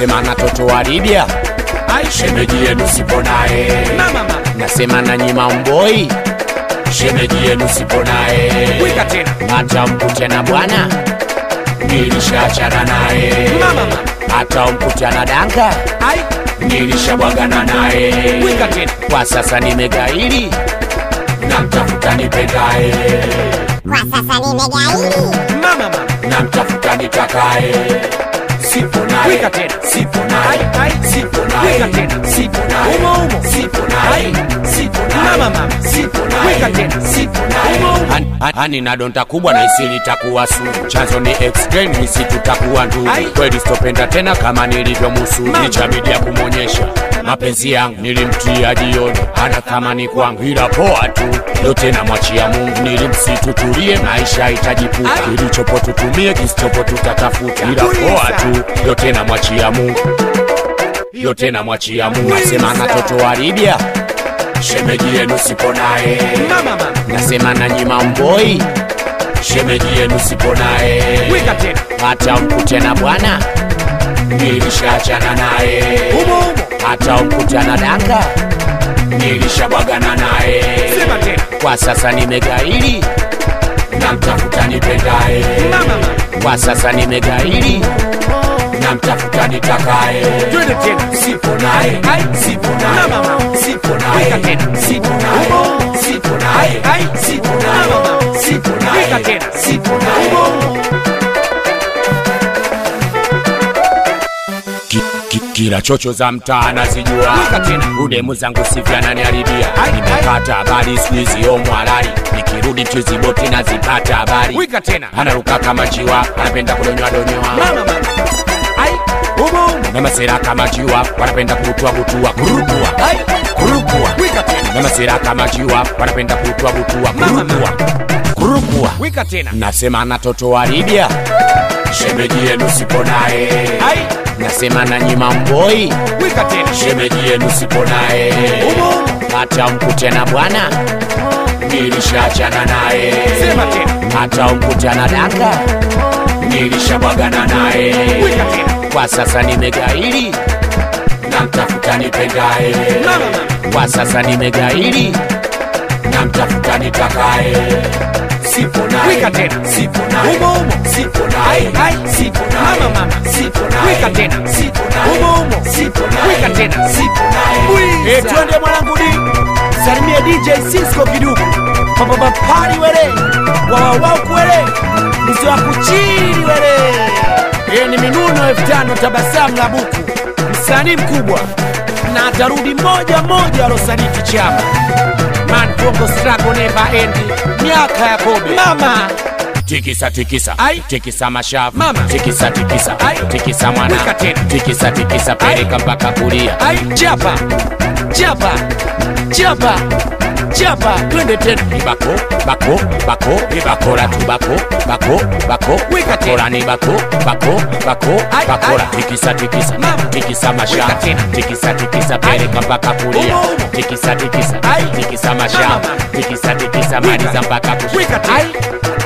nasema na toto wa Libya Ai, shemeji yenu sipo naye mama mama. nasema na nyima mboi shemeji yenu sipo naye Wika tena. hata mkute na bwana nilishachana naye Mama mama. hata umkute na danga Ai, nilishabwagana naye wika tena. kwa sasa nimegaili namtafuta nipendaye Kwa sasa nimegaili. Mama mama. namtafuta nitakaye sipo naye Wika tena. sipo naye Ai, ai. sipo Wika naye tena. sipo naye Umo, umo. sipo naye Ai. sipo naye Mama, mama. sipo naye Wika tena. sipo naye Umo, umo. Hani- hani- hani na donda kubwa na isili takuwa sumu chanzo ni extreme nisi tutakuwa ndugu Ai. kweli sitopenda tena kama nilivyomusu Mama. nichabidi ya kumwonyesha mapenzi yangu nilimtia jioni ana thamani kwangu ila poa tu yote namwachia mungu nilimsitu tulie maisha itajipuka Ai. kilichopo tutumie kisichopo tutatafuta ila Tuliza. poa tu yote namwachia mungu yote namwachia mungu nasema na toto wa Libya shemeji yenu sipo naye Mama mama. nasema na nyima mboi shemeji yenu sipo naye Wika tena. hata mkute na bwana nilishachana naye Umo umo. hata umkute na danga nilishabwagana naye Sema tena. kwa sasa nimegaili namtafuta nipendaye Mama mama. kwa sasa nimegaili namtafuta nitakaye Twende tena. sipo naye Ai. sipo naye Mama, mama. sipo Wika naye tena. sipo naye Umo. sipo naye Ai, ai. sipo Mama, naye mama. sipo Wika naye tena. sipo naye Umo umo. Ki- ki- kila chocho za mtaa nazijua Wika tena. udemu zangu sivyananiharibia Ai, ai. nimepata habari skuizi omwalali nikirudi tiziboti nazipata habari Wika tena. anaruka kama jiwa anapenda kudonyoa donyoa Mama mama. Ai, umo umo. na masera kama jiwa wanapenda kutua butua kurukua Ai, kurukua wika tena. na masera kama jiwa wanapenda kutua butua Mama, kurukua kurukua Wika tena. nasema na toto wa Libya shemeji yenu sipo naye Ai, nasema na nyima mboi wika tena. shemeji yenu sipo naye Umo umo. hata umkute na bwana nilishachana naye Sema tena. hata umkute na danga nilishabwagana naye Wika tena. kwa sasa nimegaili namtafuta nipendaye Mama mama. kwa sasa nimegaili namtafuta nitakaye sipo naye Wika tena. sipo naye Umo umo. sipo naye Ai, ai. sipo naye Mama, mama. sipo naye Wika tena. sipo naye Umo umo. sipo naye Wika tena. sipo naye Bwiza. Eh, twende mwanangu di salimie DJ Cisco kiduku papapa pali wele wawawau kwele mzee wa kuchili wele eh, ni minuno elfu tano tabasamu la buku msanii mkubwa na atarudi moja moja alosaliti chama man Bongo struggle never end miaka ya kobe Mama. tikisa tikisa Ai. tikisa mashavu Mama. tikisa tikisa Ai. tikisa mwana Wika tena. tikisa tikisa peleka mpaka kulia Ai, chapa. Chapa. Chapa. Chapa. twende tena ni bako bako bako ni bakora tu bako bako bako Wika tena. bakora ni bako bako bako Ai, bakora ai. tikisa tikisa Mama. tikisa Wika mashavu tena. tikisa tikisa peleka mpaka kulia Umo, umo. tikisa tikisa Ai. tikisa mashavu Mama. tikisa tikisa maliza mpaka Wika kushika tena. ai